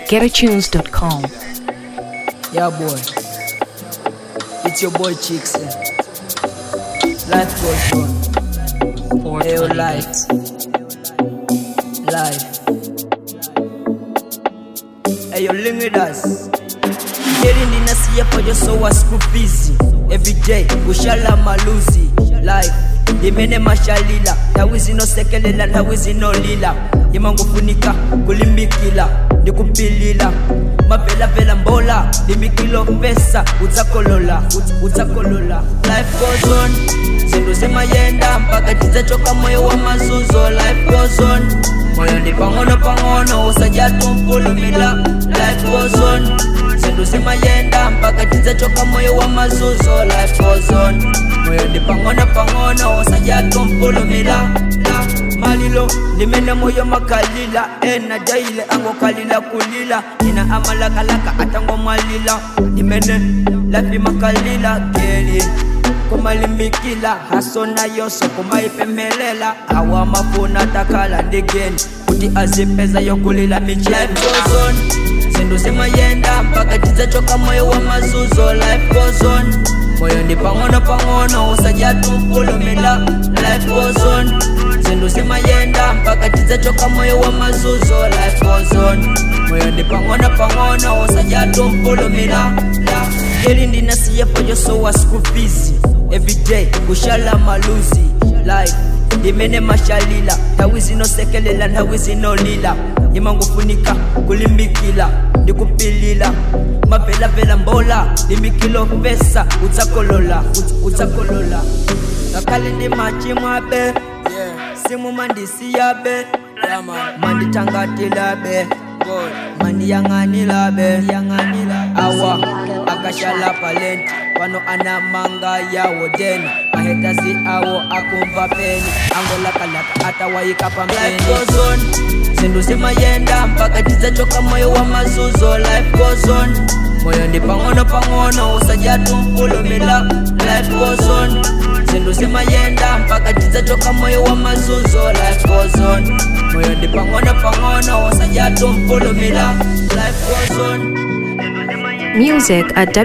www.getatunes.com. Yeah, boy. It's your boy Chicks. eh. Life goes on. Hey, yo, life. Life. Hey, yo, link with us. Getting in a sea for your soul was school busy. Every day, ushala maluzi. Life. Imene mashalila tawizi no sekelela tawizi no lila imangufunika kulimbikila ndikupilila mavelavela mbola limbikilo pesa udzakolola udz- udzakolola life goes on zinto zimayenda mpaka tidzachoka moyo wa mazuzo life goes on moyo ndi pang'ono pang'ono usajatumpulumila life goes on zinto zimayenda mpaka tidzachoka moyo wa mazuzo life goes on moyo ndi pang'ono pang'ono usajatumpulumila malilo limene moyo makalila ena daile angokalila kulila ina amalakalaka atangomwalila limene lafi makalila keli kumalimikila hasona yoso kumaipemelela awa mafuna takala ndigeni kuti azipeza yokulila michezon zindu zimayenda mpaka tidzachoka moyo wa mazuzo life goes on moyo ndi pang'ono pang'ono usajatumpulumila life goes on zindu zimayenda mpaka tidzachoka moyo wa mazuzo life goes on moyo ndi pang'ono pang'ono usajatumpulumila eli ndinasiyepo yosowa school fees everyday kushala maluzi life imene mashalila nthawi zinosekelela nthawi zinolila imangufunika kulimbikila ndikupilila mavelavela mbola limbikilo pesa udzakolola udz- udzakolola ngakhale ndi machimwabe simu mandisiyabe manditangatilabe mandiyang'anilabe awa akashala palenti pano anamanga yawo deni mahetazi awo akumva peni angolakalaka atawayika pameni zindu zimayenda mpaka tidzachoka moyo wa mazuzo life goes on moyo ndi pang'ono pang'ono usajatumpulumila life goes on zindu zimayenda mpaka tidzachoka moyo wa mazuzo life goes on moyo ndi pang'ono pang'ono usajatumpulumila life goes on Music at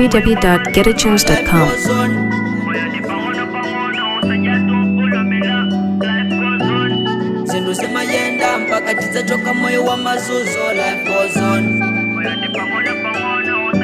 www.getatunes.com. zindu zimayenda mpaka tidzachoka moyo wa mazuzo life goes on